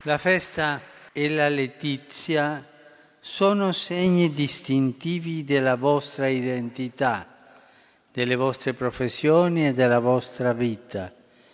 La festa e la letizia sono segni distintivi della vostra identità, delle vostre professioni e della vostra vita.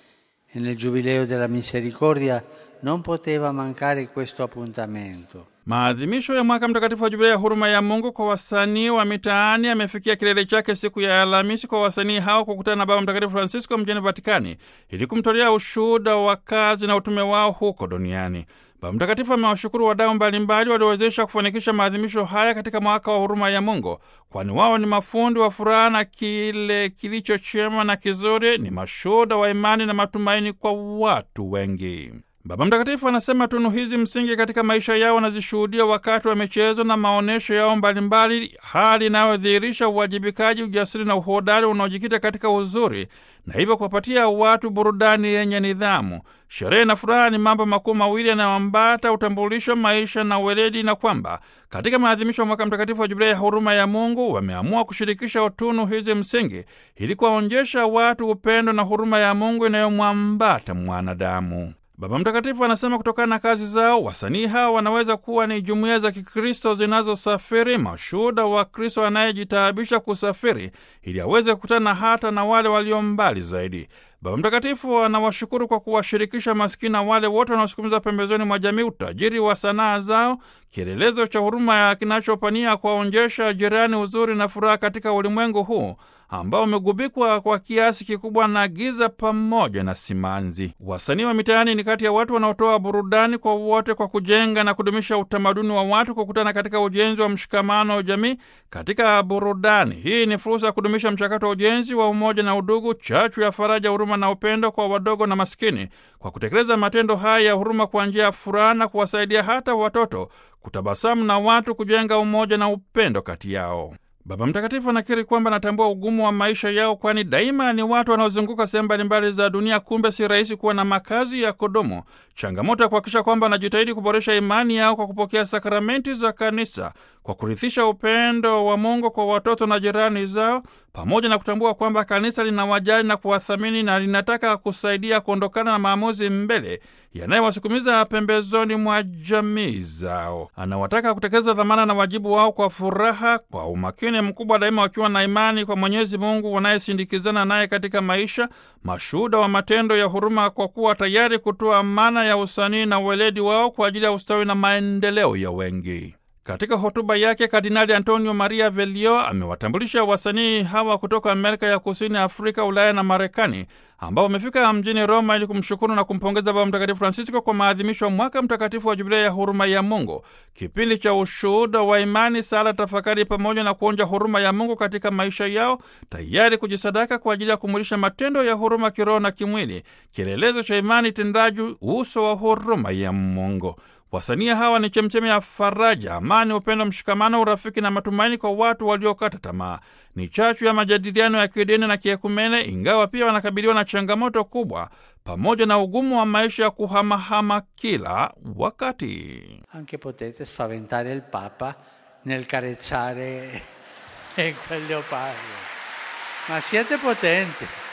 E nel Giubileo della Misericordia non poteva mancare questo appuntamento. Maadhimisho ya mwaka mtakatifu wa jubilei ya huruma ya Mungu kwa wasanii wa mitaani yamefikia kilele chake siku ya Alhamisi kwa wasanii hao kukutana na Baba Mtakatifu Francisco mjini Vatikani ili kumtolea ushuhuda wa kazi na utume wao huko duniani. Baba Mtakatifu amewashukuru wadau mbalimbali waliowezesha kufanikisha maadhimisho haya katika mwaka wa huruma ya Mungu, kwani wao ni mafundi wa furaha na kile kilicho chema na kizuri, ni mashuhuda wa imani na matumaini kwa watu wengi. Baba Mtakatifu anasema tunu hizi msingi katika maisha yao wanazishuhudia wakati wa michezo na maonyesho yao mbalimbali, hali inayodhihirisha uwajibikaji, ujasiri na uhodari unaojikita katika uzuri na hivyo kuwapatia watu burudani yenye nidhamu. Sherehe na furaha ni mambo makuu mawili yanayoambata utambulisho, maisha na uweledi, na kwamba katika maadhimisho ya mwaka mtakatifu wa Jubilei ya huruma ya Mungu wameamua kushirikisha tunu hizi msingi ili kuwaonyesha watu upendo na huruma ya Mungu inayomwambata mwanadamu. Baba Mtakatifu anasema kutokana na kazi zao wasanii hawa wanaweza kuwa ni jumuiya za Kikristo zinazosafiri, mashuhuda wa Kristo anayejitaabisha kusafiri ili aweze kukutana hata na wale walio mbali zaidi. Baba Mtakatifu anawashukuru kwa kuwashirikisha maskini na wale wote wanaosukumiza pembezoni mwa jamii utajiri wa sanaa zao, kielelezo cha huruma ya kinachopania kuwaonjesha jirani uzuri na furaha katika ulimwengu huu ambao umegubikwa kwa kiasi kikubwa na giza pamoja na simanzi. Wasanii wa mitaani ni kati ya watu wanaotoa burudani kwa wote kwa kujenga na kudumisha utamaduni wa watu kukutana katika ujenzi wa mshikamano wa jamii katika burudani. Hii ni fursa ya kudumisha mchakato wa ujenzi wa umoja na udugu, chachu ya faraja, huruma na upendo kwa wadogo na maskini, kwa kutekeleza matendo haya ya huruma kwa njia ya furaha na kuwasaidia hata watoto kutabasamu na watu kujenga umoja na upendo kati yao. Baba Mtakatifu anakiri kwamba anatambua ugumu wa maisha yao, kwani daima ni watu wanaozunguka sehemu mbalimbali za dunia. Kumbe si rahisi kuwa na makazi ya kudumu. Changamoto ya kuhakikisha kwamba wanajitahidi kuboresha imani yao kwa kupokea sakramenti za Kanisa, kwa kurithisha upendo wa Mungu kwa watoto na jirani zao, pamoja na kutambua kwamba Kanisa linawajali na kuwathamini na linataka kusaidia kuondokana na maamuzi mbele yanayowasukumiza pembezoni mwa jamii zao. Anawataka kutekeleza dhamana na wajibu wao kwa furaha, kwa umakini mkubwa, daima wakiwa na imani kwa Mwenyezi Mungu wanayesindikizana naye katika maisha, mashuhuda wa matendo ya huruma, kwa kuwa tayari kutoa amana ya usanii na uweledi wao kwa ajili ya ustawi na maendeleo ya wengi. Katika hotuba yake Kardinali Antonio Maria Velio amewatambulisha wasanii hawa kutoka Amerika ya Kusini, Afrika, Ulaya na Marekani ambao wamefika mjini Roma ili kumshukuru na kumpongeza Baba Mtakatifu Francisco kwa maadhimisho ya mwaka mtakatifu wa Jubilei ya huruma ya Mungu, kipindi cha ushuhuda wa imani, sala, tafakari pamoja na kuonja huruma ya Mungu katika maisha yao, tayari kujisadaka kwa ajili ya kumulisha matendo ya huruma kiroho na kimwili, kielelezo cha imani tendaji, uso wa huruma ya Mungu. Wasanii hawa ni chemchemi ya faraja, amani, upendo, mshikamano, urafiki na matumaini kwa watu waliokata tamaa. Ni chachu ya majadiliano ya kidini na kiekumene, ingawa pia wanakabiliwa na changamoto kubwa pamoja na ugumu wa maisha ya kuhamahama kila wakati. Anche potete spaventare il Papa nel carezzare quel leopardo, ma siete potenti.